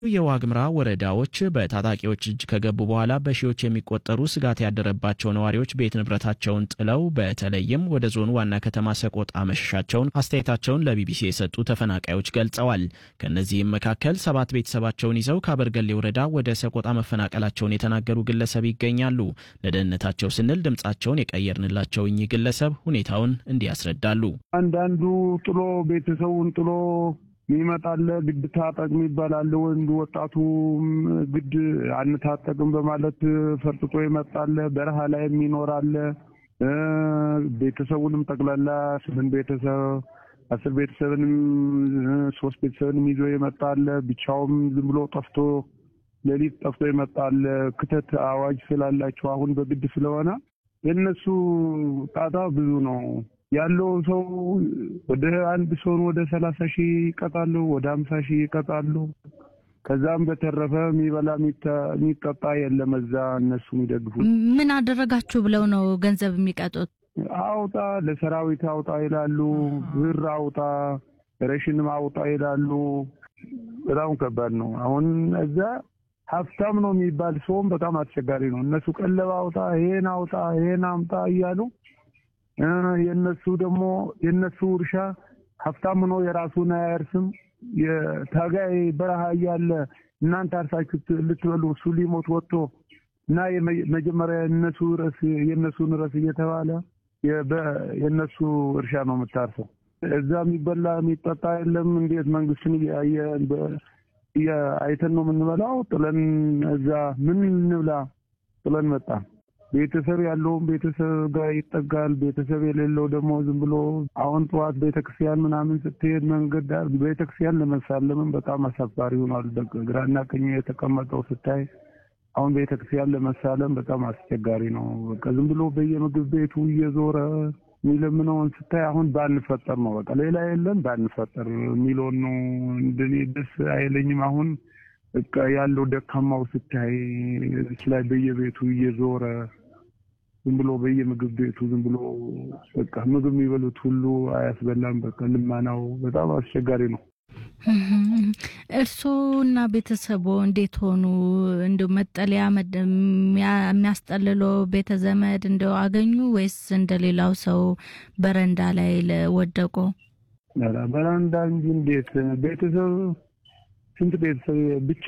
የዋግምራ ወረዳዎች በታጣቂዎች እጅ ከገቡ በኋላ በሺዎች የሚቆጠሩ ስጋት ያደረባቸው ነዋሪዎች ቤት ንብረታቸውን ጥለው በተለይም ወደ ዞኑ ዋና ከተማ ሰቆጣ መሸሻቸውን አስተያየታቸውን ለቢቢሲ የሰጡ ተፈናቃዮች ገልጸዋል። ከእነዚህም መካከል ሰባት ቤተሰባቸውን ይዘው ከአበርገሌ ወረዳ ወደ ሰቆጣ መፈናቀላቸውን የተናገሩ ግለሰብ ይገኛሉ። ለደህንነታቸው ስንል ድምጻቸውን የቀየርንላቸው እኚህ ግለሰብ ሁኔታውን እንዲህ ያስረዳሉ። አንዳንዱ ጥሎ ቤተሰቡን ጥሎ ይመጣለ ግድ ታጠቅ ይባላል። ወንዱ ወጣቱ ግድ አንታጠቅም በማለት ፈርጥጦ ይመጣለ። በረሃ ላይ ይኖራለ። ቤተሰቡንም ጠቅላላ ስምንት ቤተሰብ አስር ቤተሰብንም ሶስት ቤተሰብንም ይዞ ይመጣለ። ብቻውም ዝም ብሎ ጠፍቶ ሌሊት ጠፍቶ ይመጣለ። ክተት አዋጅ ስላላቸው አሁን በግድ ስለሆነ የእነሱ ጣጣ ብዙ ነው። ያለው ሰው ወደ አንድ ሰውን ወደ ሰላሳ ሺህ ይቀጣሉ፣ ወደ ሀምሳ ሺህ ይቀጣሉ። ከዛም በተረፈ የሚበላ የሚጠጣ የለም። እዛ እነሱ የሚደግፉት ምን አደረጋችሁ ብለው ነው ገንዘብ የሚቀጡት? አውጣ ለሰራዊት አውጣ ይላሉ። ብር አውጣ፣ ረሽንም አውጣ ይላሉ። በጣም ከባድ ነው። አሁን እዛ ሀብታም ነው የሚባል ሰውም በጣም አስቸጋሪ ነው። እነሱ ቀለብ አውጣ፣ ይሄን አውጣ፣ ይሄን አምጣ እያሉ የነሱ ደግሞ የነሱ እርሻ ሀብታም ሆኖ የራሱን አያርስም። የታጋይ በረሃ እያለ እናንተ አርሳችሁ ልትበሉ እሱ ሊሞት ወጥቶ እና መጀመሪያ የነሱ ርዕስ የነሱን ርዕስ እየተባለ የነሱ እርሻ ነው የምታርሰው። እዛ የሚበላ የሚጠጣ የለም። እንዴት መንግስትን አይተን ነው የምንበላው? ጥለን እዛ ምን እንብላ ጥለን መጣን። ቤተሰብ ያለውም ቤተሰብ ጋር ይጠጋል። ቤተሰብ የሌለው ደግሞ ዝም ብሎ አሁን ጠዋት ቤተክርስቲያን ምናምን ስትሄድ መንገድ ዳር ቤተክርስቲያን ለመሳለምም በጣም አሳፋሪ ሆኗል። ግራና ቀኝ የተቀመጠው ስታይ አሁን ቤተክርስቲያን ለመሳለም በጣም አስቸጋሪ ነው። በቃ ዝም ብሎ በየምግብ ቤቱ እየዞረ የሚለምነውን ስታይ አሁን ባንፈጠር ነው በቃ ሌላ የለም ባንፈጠር የሚለውን ነው። እንደኔ ደስ አይለኝም አሁን በቃ ያለው ደካማው ስታይ እዚህ ላይ በየቤቱ እየዞረ ዝም ብሎ በየምግብ ቤቱ ዝም ብሎ በቃ ምግብ የሚበሉት ሁሉ አያስበላም። በቃ ልማናው በጣም አስቸጋሪ ነው። እርስዎና ቤተሰቦ እንዴት ሆኑ? እንደው መጠለያ የሚያስጠልለው ቤተ ዘመድ እንደው አገኙ ወይስ እንደሌላው ሰው በረንዳ ላይ ወደቁ? በረንዳ እንጂ እንዴት ቤተሰብ ስንት ቤተሰብ ብቻ